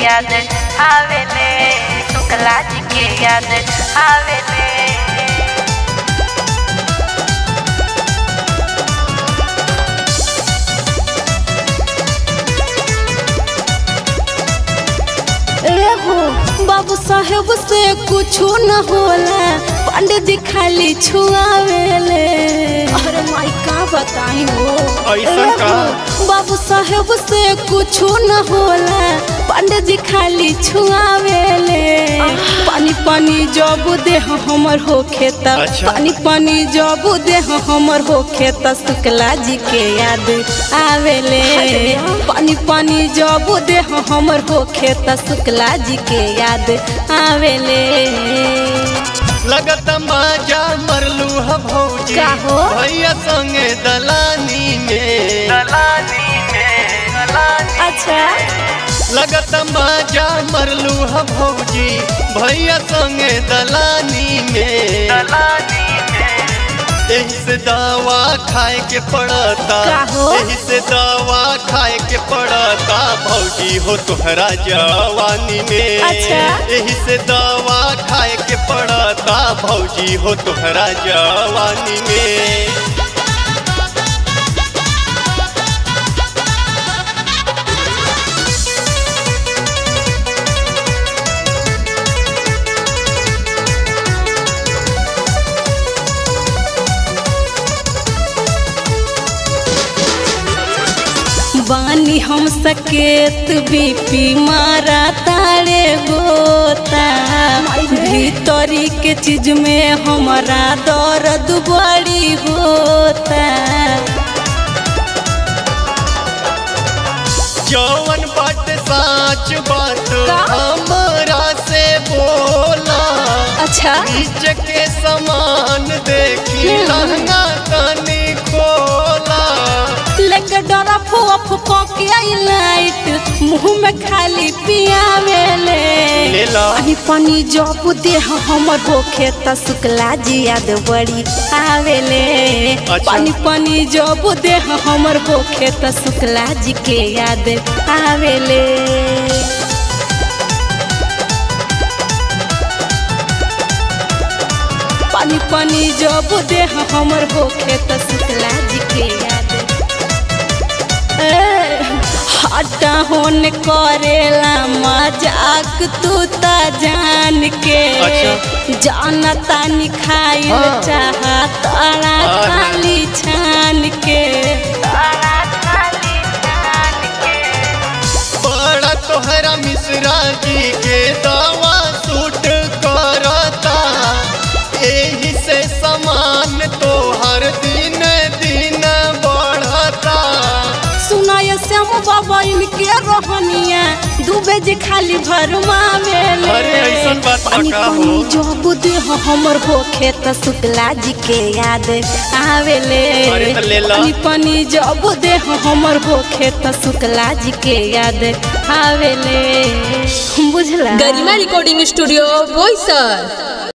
याद आवेले शुक्ला जी के याद आवेले एहो बाबू साहेब से कुछो न होला पंडित जी खाली छुआवेले अरे माई का बताई हो ऐसन का? एहो, बाबू साहेब से कुछो न होला पंडित जी खाली छुआवेले पानी पानी जब देह हमर हो खेत अच्छा। पानी पानी जब देह हमर हो खेत शुक्ला जी के याद आवेले पानी पानी जब देह हमर हो खेत शुक्ला जी के याद आवेले लगत माजा मरलू ह भौजी का हो? भैया संगे दलानी में दलानी में दलानी अच्छा लगत माजा मरलू ह भौजी भैया संगे दलानी में दलानी में एही से दवा खाए के पड़ता का हो? एही से दवा खाए के पड़ता भौजी हो तोहरा जवानी में अच्छा। एही से दवा खाए के पड़ता भौजी हो तोहरा जवानी में बानी हम सकेत बीपी मारा तारे गोता भीतरी के चीज में हमारा दर्द बड़ी होता जौवन बात साच बात का? हमरा से बोला अच्छा बीच के समान देखी हम्म। लहंगा तनी खोला लेके डरा फुआ फुआ के आई लाइट मुंह में खाली पियावेले ले ला। पानी पानी जब देह हमर होखे त शुक्ला जी याद बड़ी आवेले अच्छा। पानी पानी जब देह हमर होखे त शुक्ला जी के याद आवेले पानी पानी जब देह हमर होखे त शुक्ला जी के याद ए, हटा होन करेला मजाक तू ता जान के अच्छा। जाना तानी खाइल हाँ। चाहा तारा हाँ। खाली छान के तारा खाली जान के बड़ा तोहरा मिश्रा जी के दवा सूट करता एही से समान तोहर दिन दिन बढ़ता सुनाय श्याम बाबा इनके रहनिया डूबे जे खाली भरमा में अरे ऐसन बात बा पानी का हो? पानी जब देह हमर होखे त शुक्ला जी के याद आवेले अरे त ले ला। पानी पानी जब देह हमर होखे त शुक्ला जी के याद आवेले बुझला गरिमा रिकॉर्डिंग स्टूडियो बोईसर